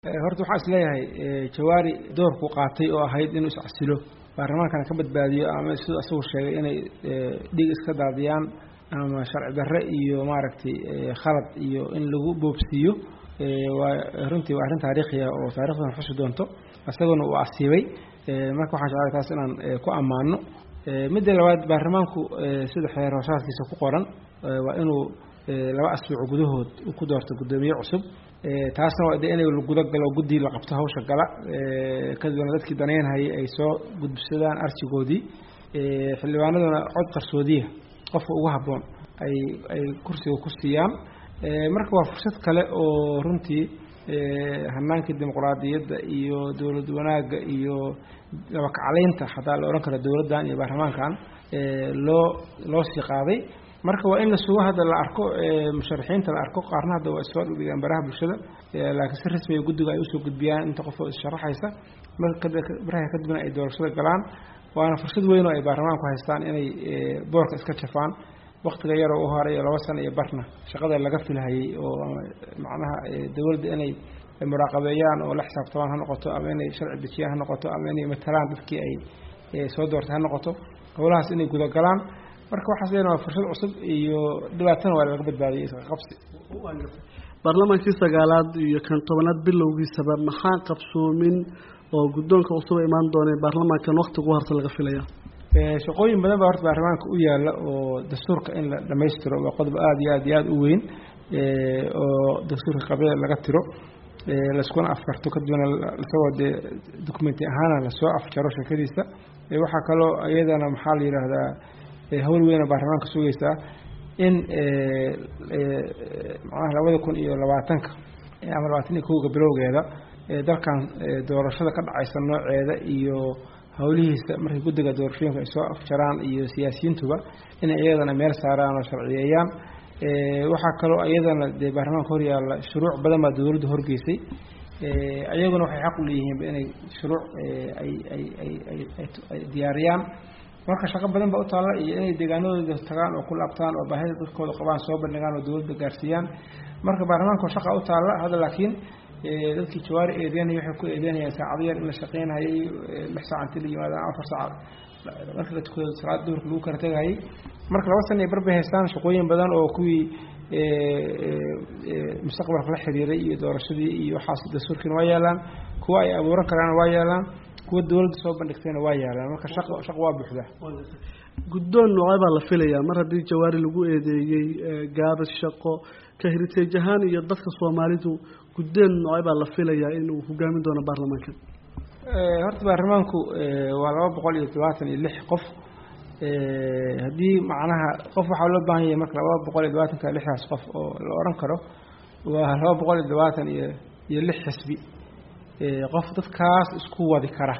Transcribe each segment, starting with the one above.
horta waxaan is leeyahay jawaari doorku qaatay oo ahayd inuu iscasilo baarlamaankana ka badbaadiyo ama siduu asagu sheegay inay dhig iska daadiyaan ama sharci darre iyo maaragtay khalad iyo in lagu boobsiiyo waa runtii waa arrin taariikhi ah oo taarikhdan xusi doonto isaguna uu asiibay marka waxaan jeclay taas inaan ku ammaano midda labaad baarlamaanku sida xeer hooshaadkiisa ku qoran waa inuu laba asbuuc gudahood ku doorto guddoomiye cusub taasna waa de inay guda galo guddii la qabto hawsha gala kadibna dadkii danaynhayay ay soo gudbisadaan arjigoodii xildhibaanaduna cod qarsoodiya qofka ugu habboon ay ay kursiga ku siiyaan marka waa fursad kale oo runtii hanaankii dimuqraadiyadda iyo dowlad wanaagga iyo labakaclaynta xataa la odhan karo dowladdan iyo baarlamaankan loo loo sii qaaday marka waa in la sugo hadda la arko musharaxiinta la arko qaarna hadda waa isoo dhigeen baraha bulshada laakiin si rasmiga guddiga ay usoo gudbiyaan inta qof oo issharaxaysa baraha kadibna ay doorashada galaan waana fursad weyn oo ay baarlamaanku haystaan inay boorka iska jafaan waktiga yaroo u horay laba sano iyo barna shaqada laga filhayay oo macnaha dowladda inay muraaqabeeyaan oo la xisaabtamaan ha noqoto ama inay sharci dejiyaan ha noqoto ama inay matalaan dadkii ay soo doortay ha noqoto howlahaas inay gudagalaan marka waxaas leena waa fursad cusub iyo dhibaatana waa laga badbaadiyay iska qabsi baarlamaankii sagaalaad iyo kan tobanaad bilowgiisaba maxaa qabsoomin oo guddoonka cusuba imaan doonay baarlamaankan waktigu harta laga filaya shaqooyin badan baa horta baarlamaanka u yaalla oo dastuurka in la dhammaystiro waa qodob aada iyo aad iyo aada u weyn oo dastuurka qabila laga tiro laiskuna afkarto kadibna isagoo dee documenti ahaana lasoo afjaro sheekadiisa waxaa kaloo iyadana maxaa la yidhaahdaa hawl weyna baarlamaanka sugaysaa in macnaha labada kun iyo labaatanka ama labaatan iyo kowga bilowgeeda dalkan doorashada ka dhacaysa nooceeda iyo howlihiisa markay guddiga doorashooyinka ay soo afjaraan iyo siyaasiyiintuba inay iyadana meel saaraan oo sharciyeeyaan waxaa kaloo iyadana dee baarlamaanka horyaalla shuruuc badan baa dowladda horgeysay ayaguna waxay xaq u leeyihiinba inay shuruuc ay ay ay ay diyaariyaan marka shaqo badan baa u taalla iyo inay deegaanadooda tagaan oo ku laabtaan oo baahida dadkooda qabaan soo bandhigaan oo dowladda gaarsiiyaan marka baarlamaanka shaqa u taalla hadda laakiin dadkii jawaari eedeynaya waxay ku eedeynayaan saacado yar in la shaqeynayay lix saac inti la yimaada afar saac marka la tukado salaada duhurka lagu kala tegayay marka laba sana ay barbay haystaan shaqooyin badan oo kuwii mustaqbalka la xiriiray iyo doorashadii iyo waxaas dastuurkiina waa yaalaan kuwa ay abuuran karaana waa yaalaan kuwa dowladda soo bandhigtayna waa yaalaan marka shaqo shaqo waa buuxda guddoon noocee baa la filayaa mar haddii jawaari lagu eedeeyey gaabis shaqo ka heritage ahaan iyo dadka soomaalidu guddoon noocee baa la filayaa inuu hogaamin doono baarlamaankan horta baarlamaanku waa laba boqol iyo todobaatan iyo lix qof haddii macnaha qof waxaa loo baahan yahay marka laba boqol iyo labaatanka lixdaas qof oo la odhan karo waa laba boqol iyo todobaatan iyo iyo lix xisbi qof dadkaas isku wadi kara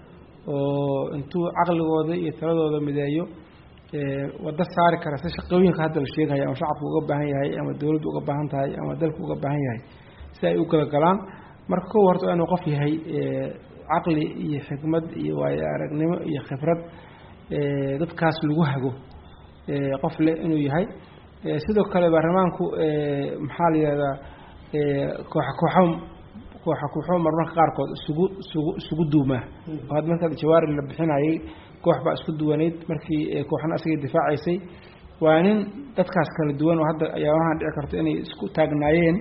oo intuu caqligooda iyo taladooda mideeyo wado saari kara si shaqooyinka hadda la sheegaya ama shacabku uga baahan yahay ama dowladdu uga baahan tahay ama dalku uga baahan yahay si ay u galagalaan marka kow horta waa inuu qof yahay caqli iyo xikmad iyo waayo aragnimo iyo khibrad dadkaas lagu hago qof leh inuu yahay sidoo kale baarlamaanku maxaa la yihahdaa kooxa kooxo kooxa kooxo marmarka qaarkood isugu isugu isugu duumaa oo hadda marka jawaari la bixinayay koox baa isku duwanayd markii kooxna asagay difaacaysay waa nin dadkaas kala duwan oo hadda ayaabahan dhici karto inay isku taagnaayeen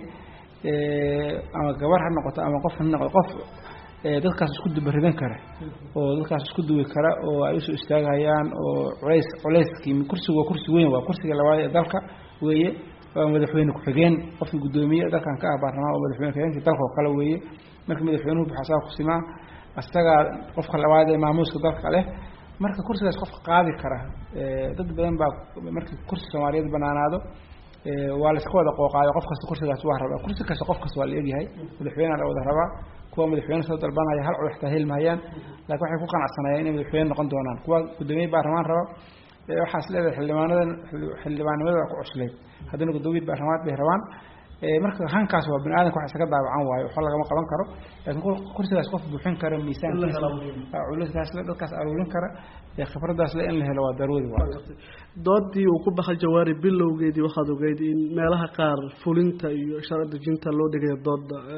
ama gabar ha noqoto ama qof ha noqoto qof dadkaas isku dubaridan kara oo dadkaas isku duwi kara oo ay usoo istaagayaan oo culays culayskii kursigu waa kursi weyn waa kursiga labaad ee dalka weeye waa madaxweyne ku-xigeen qofkii guddoomiye dalkan ka ah baarlamaan waa madaxweyne ku-xigeenkii dalka oo kale weeye marka madaxweynuhu buxasaa kusimaa isagaa qofka labaad ee maamuuska dalka leh marka kursigaas qofka qaadi kara dad badan baa markii kursi soomaaliyeed banaanaado waa layska wada qooqaayo qof kasta kursigaas waa rabaa kursi kasta qof kasta waa la egyahay madaxweynea la wada rabaa kuwa madaxweyne soo dalbanaya hal cod xitaa helmahayaan laakiin waxay ku qanacsanayaan inay madaxweyne noqon doonaan kuwa guddoomiye baarlamaan raba waxaas leedahay xildhibaanadan xildhibaannimada waa ku cuslayd haddana guddoomiye baarlamaad bay rabaan marka hankaas waa bini aadamka wax isaga daawacan waayo waxba lagama qaban karo laakiin kursigaas qof buuxin kara miisaankiisa culayskaas le dadkaas aruurin kara khibradaas le in la helo waa daruuri waa doodii uu ku baxay jawaari bilowgeedii waxaad ogeyd in meelaha qaar fulinta iyo sharci dejinta loo dhigayo dooda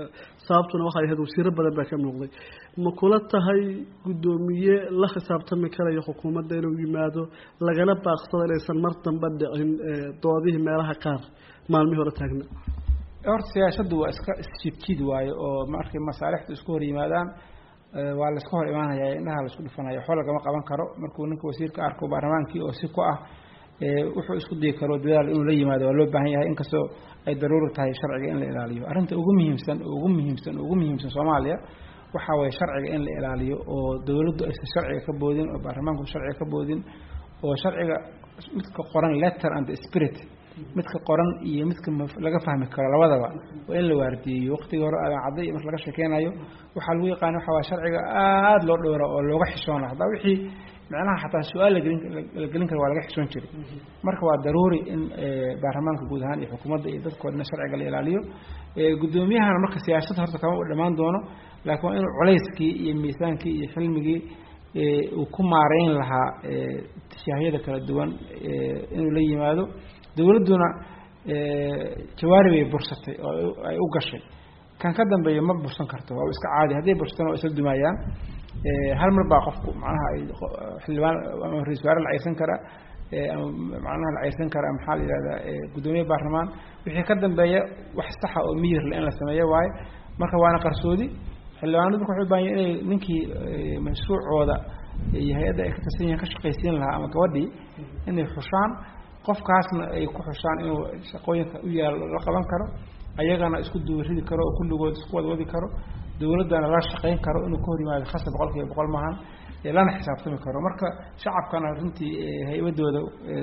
sababtuna waxay ahayd wasiiro badan baa ka muuqday ma kula tahay guddoomiye la khisaabtami karayo xukuumadda inuu yimaado lagana baaqsado inaysan mar damba dhicin doodihii meelaha qaar maalmihii hore taagna horta siyaashaddu waa iska isjidjid waayo oo markay masaalixdu isku hor yimaadaan waa la iska hor imaanaya indhaha la isku dhufanaya waxba lagama qaban karo markuu ninka wasiirka arko baarlamaankii oo si ku ah wuxuu isku dayi karo dadaal inuu la yimaado waa loo baahan yahay inkastoo ay daruuri tahay sharciga in la ilaaliyo arrinta ugu muhiimsan ugu muhiimsan ugu muhiimsan soomaaliya waxaa waye sharciga in la ilaaliyo oo dowladdu aysan sharciga ka boodin oo baarlamaanku sharciga ka boodin oo sharciga midka qoran letter and spirit midka qoran iyo midka laga fahmi karo labadaba waa in la waardiyeeyo waqtigii hore aadan cadday marka laga sheekeynayo waxaa lagu yaqaana waxa waa sharciga aada loo dhowra oo looga xishoona hataa wixii macnaha xataa su-aal lagelin la gelin kara waa laga xishoon jiray marka waa daruuri in baarlamaanka guud ahaan iyo xukuumadda iyo dadkoodna sharciga la ilaaliyo guddoomiyahana marka siyaasada horta kama u dhammaan doono laakiin waa inuu culayskii iyo miisaankii iyo xilmigii uu ku maareyn lahaa tishaahyada kala duwan inuu la yimaado dowladduna jawaari bay bursatay oo ay u gashay kan ka dambeeya ma bursan karto waa iska caadi hadday bursatana waa isla dumaayaan hal mar baa qofku macnaha ay xildhibaan ama ra-isul wasaare la ceyrsan karaa ama macnaha la ceyrsan karaa maxaa la yihahdaa guddoomiye baarlamaan wixii ka dambeeya wax saxa oo miyirle in la sameeyo waaye marka waana qarsoodi xildhibaanadu marka waxay u bahan yahin inay ninkii mashruucooda iyo hay-adda ay ka tirsan yihiin ka shaqaysiin lahaa ama gabadhii inay xushaan qofkaasna ay ku xushaan inuu shaqooyinka u yaalo la qaban karo ayagana isku duwaridi karo oo kulligood isku wada wadi karo dowladdana la shaqayn karo inuu ka hor yimaado khasa boqol kiiba boqol maahan lana xisaabtami karo marka shacabkana runtii haybadooda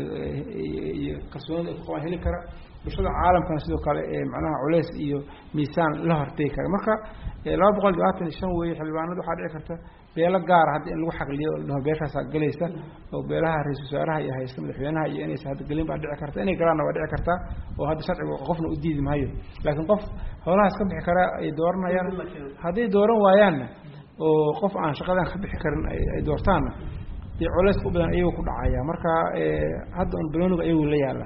iyo kalsoonida ay ku qabaan heli kara bulshada caalamkana sidoo kale macnaha culeys iyo miisaan la hortegi kara marka laba boqol labaatan iyo shan weeye xildhibaanada waxaa dhici karta beelo gaara hadda in lagu xaqliyo o ladhaho beeshaasaa galaysa oo beelaha ra-isul wasaaraha iyo haysta madaxweynaha iyo inaysa hadda gelin baa dhici karta inay galaanna waa dhici kartaa oo hadda sharcigu qofna u diidi maayo laakiin qof howlahaas ka bixi kara ay dooranayaan hadday dooran waayaanna oo qof aan shaqadan ka bixi karin ay doortaanna dee culeyska u badan ayagu ku dhacaya marka hadda un balooniga ayagu la yaala